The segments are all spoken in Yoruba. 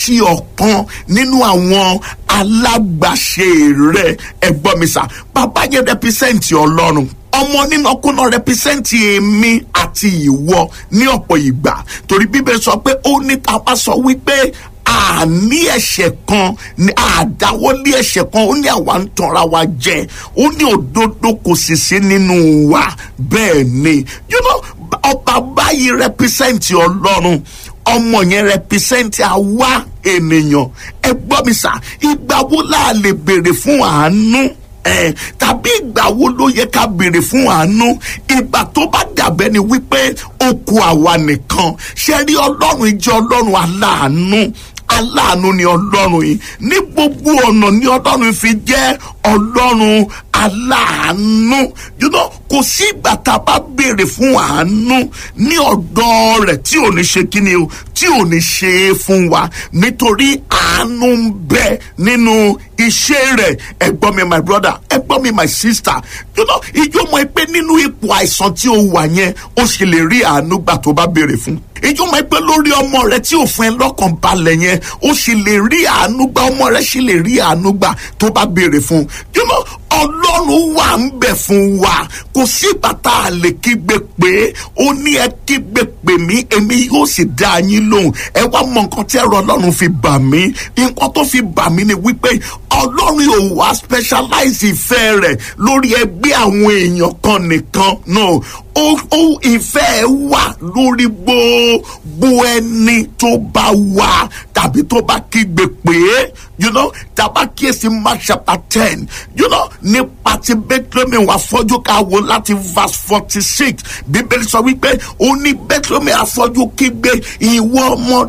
ti ọ̀kan nínú àwọn alágbàṣe rẹ̀ ẹ̀gbọ́n mi sà bàbá yẹn rẹpísẹ́ǹtì ọlọ́run ọmọ nínàkúnà rẹpísẹ́ǹtì èmi àti ìwọ ní ọ̀pọ̀ ìgbà torí bíbélì sọ pé ó ní ta bá sọ wípé àní ẹ̀ṣẹ̀ kan ní àdáwọ́lé ẹ̀ṣẹ̀ kan ó ní àwa ń tanra wa jẹ ó ní òdodo kò sì sí nínú wa bẹ́ẹ̀ ni you know, ọba báyìí rẹpísẹ́ǹtì ọlọ́run ọmọ yẹn rẹpísẹ́ǹtì àwa ènìyàn ẹ gbọ́ mi sà ìgbà wo la lè béèrè fún àánú ẹ tàbí ìgbà wo ló yẹ ká béèrè fún àánú ìgbà tó bá dàbẹ́ ni wípé ó kù àwa nìkan ṣe rí ọlọ́run jẹ́ ọlọ́run aláàánú aláàánú ni ọlọ́run yìí ní gbogbo ọ̀nà ni ọlọ́run fi jẹ́ ọlọ́run aláàánú you know kò sí ìgbà tá a bá béèrè fún àánú ní ọ̀dọ̀ rẹ̀ tí ò ní ṣe kí ni o tí ò ní ṣe é fún wa nítorí àánú ń bẹ nínú iṣẹ́ rẹ̀ ẹ̀gbọ́n mi my brother ẹ̀gbọ́n mi my sister you know ìjọ mọ̀ pé nínú ipò àìsàn tí o wà yẹn o sì lè rí àánú gbà tó bá béèrè fún ìjọ mọ̀ pé lórí ọmọ rẹ tí ò fún ẹ lọ́kàn balẹ̀ yẹn o sì lè rí àánú gbà ọmọ rẹ sì lè rí àánú gbà tó bá béèrè fún you know ọlọ́run wà ń bẹ̀ fún wa kò sí bàtà àlè kígbe pé ó ní ẹ kígbe pè mí èmi yóò sì dá yín lóhùn ẹ wá mọ nǹkan tí ẹ̀rọ ọlọ́run fi bà mí nǹkan tó fi bà mí ni wípé ọlọ́run ò wá specialize ìfẹ́ rẹ̀ lórí ẹgbẹ́ àwọn èèyàn kan nìkan no ó ó ìfẹ́ wà lórí gbogbo ẹni tó bá wà tàbí tó bá kígbe pé you know tàbá kíyèsí mark chapter ten you know nípa ti bethlehem wà fọ́jú ká wo láti verse forty six bíbélì sọ wípé ó ní bethlehem afọ́jú kígbe ìwọ ọmọ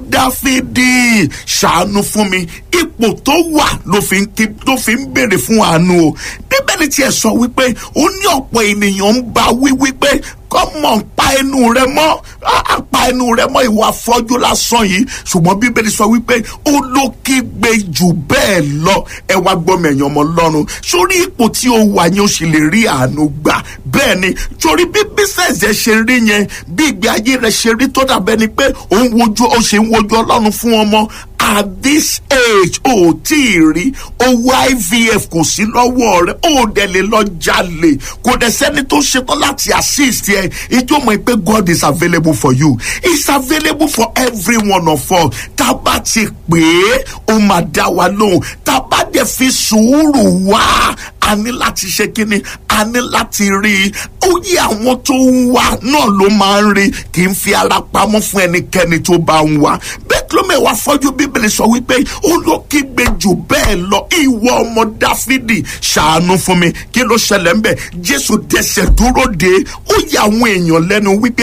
dáfídì ṣàánú fún mi ipò tó wà ló fi ń kí ló fi ń béèrè fún àánú o bíbélì tiẹ̀ sọ wípé ó ní ọ̀pọ̀ ènìyàn ń bá wí wípé kọ́mọ̀ pa ẹnu rẹ mọ́ pa ẹnu rẹ mọ́ ìwà afọ́jú lásán yìí ṣùgbọ́n bíbélì sọ wípé ó ló kígbe jù bẹ́ẹ̀ lọ ẹ wá gbọ́mọ ẹ̀yàn ọmọ lọ́run sórí ipò tí ó wà yẹn ó sì lè rí àánú gbà bẹ́ẹ̀ ni torí bí bísẹ̀sì ẹ ṣe rí yẹn bí ìgbé ayé rẹ ṣe rí tó dàbẹ́ ni pé ó ń wojú ó ṣe ń wojú ọlọ́run fún ọmọ at this age ò tí ì rí owó ivf kò sí lọ́wọ́ rẹ̀ ó dẹ̀ lè lọ jalè kò dẹ̀ sẹ́ni tó ṣetán láti assist ẹ ìjọ mọ̀ pé God is available for you it's available for every one of us tá a bá ti pè é ó máa dá wa lóhùn tá a bá dẹ̀ fi sùúrù wá a ní láti ṣe kínní a ní láti rí i ó yẹ àwọn tó ń wá náà ló máa ń rí kì í fi ara pamọ́ fún ẹnikẹ́ni tó bá ń wá bẹ́ẹ̀ ló mẹ́wàá fọ́jú bíbélì sọ wípé ó ló kígbe jù bẹ́ẹ̀ lọ ìwọ ọmọ dáfídì ṣàánú fún mi kí ló ṣẹlẹ̀ ń bẹ̀ jésù dẹsẹ̀ dúró de ó yẹ àwọn èèyàn lẹ́nu wípé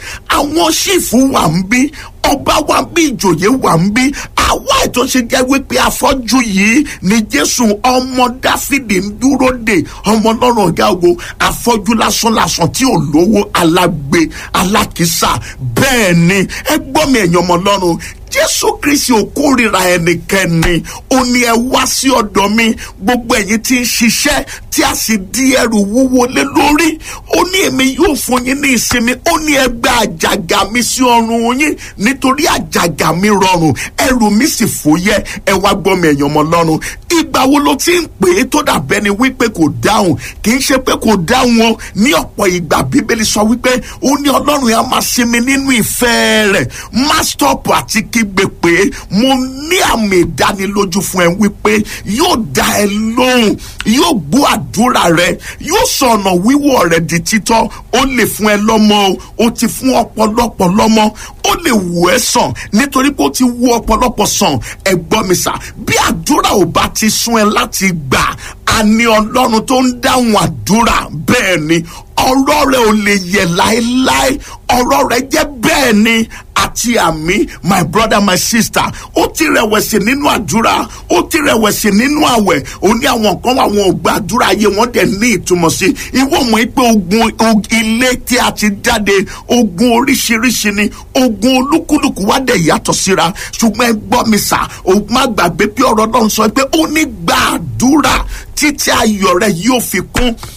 àwọn ṣìfù wà ń bí ọba wa bí ìjòyè wà ń bí àwa ètò ṣe jẹ́ wípé afọ́jú yìí ni jésù ọmọ dáfídì ń dúró de ọmọ lọ́rùn ọ̀gá ògo afọ́jú lásán lásán tí ò lówó alágbe alákìísà bẹ́ẹ̀ ni ẹ gbọ́ mi ẹ̀yàn ọmọ lọ́rùn jésù kristi ò kórìíra ẹnikẹ́ni ó ní ẹ wá sí ọ̀dọ̀ mi gbogbo ẹ̀yin tí ń ṣiṣẹ́ tí a sì di ẹrù wúwo lé lórí ó ní èmi yóò fún yín ní ìsinmi ó ní ẹ gbé àjàgà mi sí ọrùn yín nítorí àjàgà mi rọrùn ẹrù mi sì fòyẹ́ ẹ wá gbọ́ mi ẹ̀yàn ọmọ lọ́rùn ìgbà wo ló ti ń pè é tó dàbẹ́ ni wípé kò dáhùn kì í ṣe pé kò dáhùn o ní ọ̀pọ̀ ìgbà bíbélì sọ wípé ó ní ọlọ́run yẹn á máa sinmi nínú ìfẹ́ rẹ̀ má stop àti kígbe pé mo ní àmì ìdánilójú fún ẹ wípé yóò dá ẹ lóhùn yóò gbọ́ àdúrà rẹ yóò sọ ọ̀nà wíwọ̀ rẹ di títọ́ ó lè fún ẹ lọ́mọ o ó ti fún ọ̀pọ̀lọpọ̀ lọ́mọ ó lè wù ẹ́ sàn nítorí pé ó ti wù ọ̀pọ̀lọpọ̀ sàn ẹ gbọ́ mi sà bí àdúrà ò bá ti sún ẹ láti gbà á ní ọlọ́run tó ń dáhùn àdúrà bẹ́ẹ̀ ni ọ̀rọ̀ rẹ̀ ò lè yẹ̀ láéláé ọ̀rọ̀ rẹ̀ jẹ́ bẹ́ẹ̀ ni àti àmì my brother my sister ó ti rẹ̀wẹ̀sì nínú àdúrà ó ti rẹ̀wẹ̀sì nínú àwẹ̀ ó ní àwọn kan wà wọn ò gba àdúrà ayé wọn dẹ̀ ní ìtumọ̀ sí ìwọ mọ̀ pé ogun ilé tí a ti jáde ogun oríṣiríṣi ni ogun olúkúlùkù wá dẹ̀ yàtọ̀ síra ṣùgbọ́n ẹ gbọ́ mi sà ó má gbàgbé pé ọ̀rọ̀ náà sọ pé ó ní gba àdúrà títí ayọ̀ rẹ yóò fi kún